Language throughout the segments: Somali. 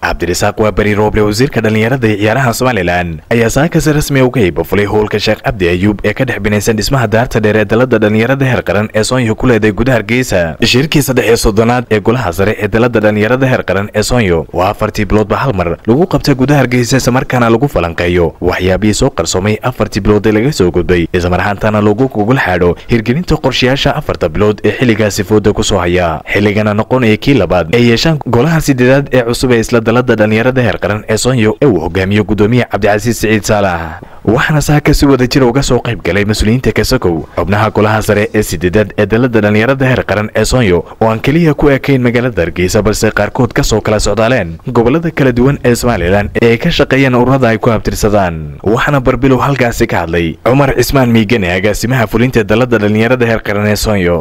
cabdirasaaq waa beri rooble wasiirka dhallinyarada iyo ciyaaraha somalilan ayaa saakasi rasmi uga hiibafulay howlka sheekh cabdi ayuub ee ka dhex binaysan dhismaha daarta dheer ee dalada dhallinyarada heer qaran ee soonyo ku leeday gudaha hargeysa shirkii saddex iyo soddonaad ee golaha sare ee dalada dhallinyarada heer qaran ee soonyo waa afartii biloodba hal mar lagu qabta gudaha hargeysa islamarkaana lagu falanqeeyo waxyaabihii soo qarsoomay afartii bilood ee laga soo gudbay islamar ahaantana lagu gugul xaadho hirgelinta qorshayaasha afarta bilood ee xilligaasi fooda ku soo haya xilligana noqonaya kii labaad ee yeeshaan golaha sideedaad ee cusub ee isla dalada dhallinyarada heer qaran ee soonyo ee uu hogaamiyo gudoomiye cabdicasiis siciid saalax waxaana saaka si wada jira uga soo qayb galay mas-uuliyiinta kasakow xubnaha golaha sare ee sideedaad ee dalada dhallinyarada heer qaran ee soonyo oo aan keliya ku ekayn magaalada hargeysa balse qaarkood ka soo kala socdaaleen gobolada kala duwan ee somalilan ee ay ka shaqeeyeen ururada ay ku habtirsadaan waxaana barbilow halkaasi ka hadlay cumar cismaan miigane agaasimaha fulinta dalada dhallinyarada heer qaran ee soonyo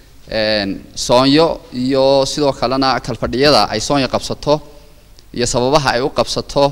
soonyo iyo sidoo kalena kalfadhiyada ay soonyo qabsato iyo sababaha ay u qabsato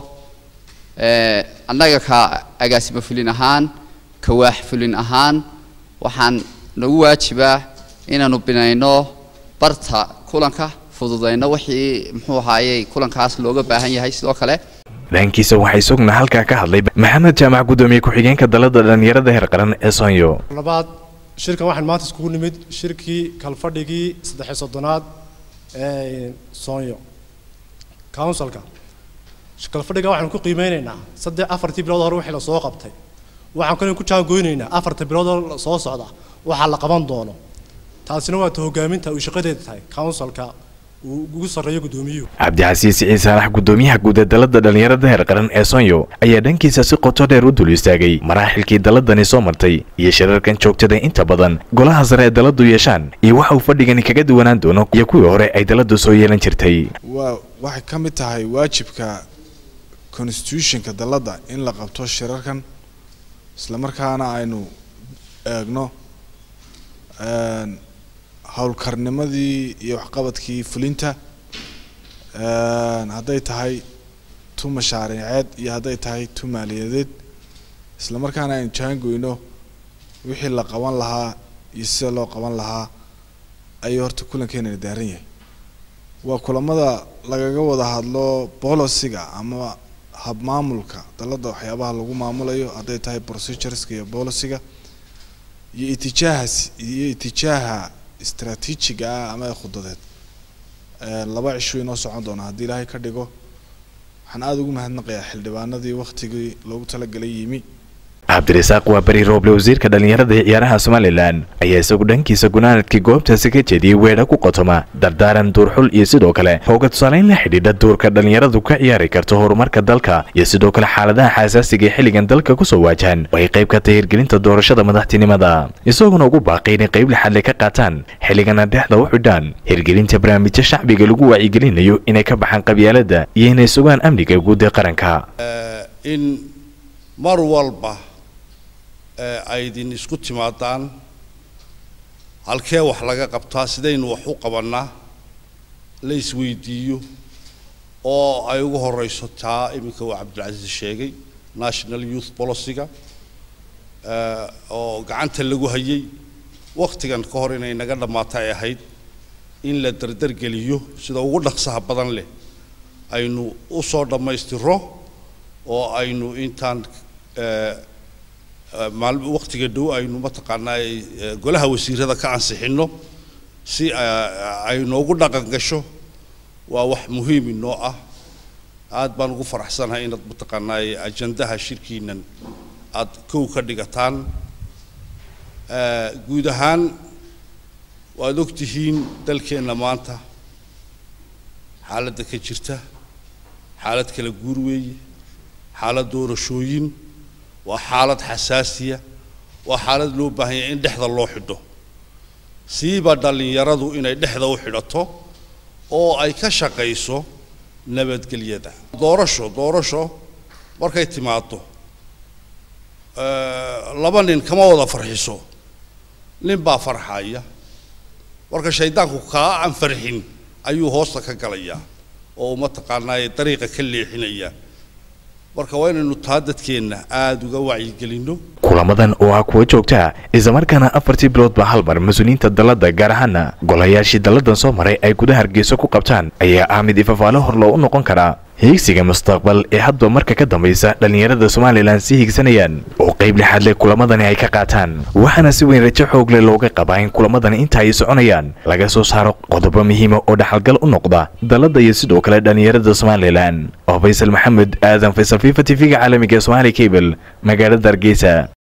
annaga ka agaasimo fulin ahaan kawaax fulin ahaan waxaan nagu waajibaa inaanu binayno barta kulanka fududayno wixii muxuu ahaayey kulankaas looga baahan yahay sidoo kale dhankiisa waxaa isaguna halkaa ka hadlay maxamed jaamac gudoomiye ku-xigeenka dalada dhallinyarada heer qaran ee soonyo labaad shirkan waxaan maanta iskugu nimid shirkii kalfadhigii saddexiy soddonaad ee soonyo counsilka kalfadhiga waxaanu ku qiimeynaynaa saddex afartii bilood hore wixii lasoo qabtay waxaan kaloo ku jaangoynaynaa afarta bilood oo soo socda waxaa la qaban doono taasina waa ta hogaaminta uu shaqadeeda tahay counsilka uu ugu sarreeyo gudoomiyuhu cabdicasiis siciid saalax gudoomiyaha guud ee dalada dhallinyarada heer qaran ee soonyo ayaa dhankiisa si qoto dheer u dul istaagay maraaxilkii daladani soo martay iyo shirarkan joogtada inta badan golaha sare ee daladu yeeshaan iyo waxa uu fadhigani kaga duwanaan doono iyo kuwii hore ay daladu soo yeelan jirtay waa waxay ka mid tahay waajibka constitutionka dalladda in la qabto shirarkan islamarkaana aynu eegno howlkarnimadii iyo waxqabadkii fulinta hadday tahay tu mashaariiceed iyo hadday tahay tu maaliyadeed islamarkaana aynu jaangoyno wixii la qaban lahaa iyo sida loo qaban lahaa ayuu horta kulankeenana daaran yahay waa kulamada lagaga wada hadlo boliciga ama habmaamulka dalladda waxyaabaha lagu maamulayo hadday tahay procedureska iyo boliciga iyo itijaahaas iyo itijaaha istraatiijiga ah ama khudadeed laba cisho inoo socon doona haddii ilaahay ka dhigo waxaan aada ugu mahadnaqayaa xildhibaanadii waktigii loogu talagalay yimi cabdirasaaq waa beri rooble wasiirka dhallinyarada iyo ciyaaraha somalilan ayaa isagu dhankiisa gunaanadkii goobtaasi ka jeediyey weedha ku qotoma dardaaran duurxul iyo sidoo kale hooga tusaaleyn la xidhiidha duurka dhallinyaradu ka ciyaari karto horumarka dalka iyo sidoo kale xaaladaha xasaasiga ee xilligan dalka kusoo waajahan oo ay qayb ka tahay hirgelinta doorashada madaxtinimada isaguna ugu baaqay inay qayb lixadle ka qaataan xilligana dhexda u xidhaan hirgelinta barnaamijyo shacbiga lagu wacyigelinayo inay ka baxaan qabyaalada iyo inay sugaan amniga guud ee qaranka in mar walba ay idin isku timaadaan halkee wax laga qabtaa sidaynu wax u qabannaa la isweydiiyo oo ay ugu horeyso taa iminka uu cabdilcasiis sheegay national youth policyga oo gacanta lagu hayay waktigan ka hor inay naga dhammaata ay ahayd in la dardargeliyo sida ugu dhaqsaha badan leh aynu u soo dhammaystiro oo aynu intaan maalm waktiga dhow aynu mataqaanaa golaha wasiirada ka ansixino si ay noogu dhaqan gasho waa wax muhiim inoo ah aad baan ugu faraxsanahay inaad mataqaanaa ajandaha shirkiinan aad kow ka dhigataan guud ahaan waad ogtihiin dalkeenna maanta xaaladda ka jirta xaalad kala guur weeye xaalad doorashooyin waa xaalad xasaasiya waa xaalad loo baahan yahay in dhexda loo xidho siiba dhallinyaradu inay dhexda u xidhato oo ay ka shaqayso nabadgelyada doorasho doorasho markay timaado laba nin kama wada farxiso nin baa farxaya marka shaydaanku kaa aan farxin ayuu hoosta ka galayaa oo mataqaanaa dariiqa ka leexinaya marka waa inaynu taa dadkeenna aada uga wacyigelinno kulamadan oo ah kuwa joogta islamarkaana afartii biloodba hal mar mas-uuliyiinta dalladda gaar ahaana golayaashii dalladan soo maray ay gudaha hargeysa ku qabtaan ayaa ah mid ifafaalo hor loo u noqon karaa hiigsiga mustaqbal ee hadba marka ka dambaysa dhallinyarada somalilan sii hiigsanayaan oo qayb lixaad leh kulamadani ay ka qaataan waxaana si weyn rajo xoog leh looga qabaa in kulamadani inta ay soconayaan laga soo saaro qodobo muhiima oo dhaxalgal u noqda dalladda iyo sidoo kale dhallinyarada somalilan oo faysal maxamed aadan faysal fifa t v-ga caalamiga ee somaali cable magaalada hargeysa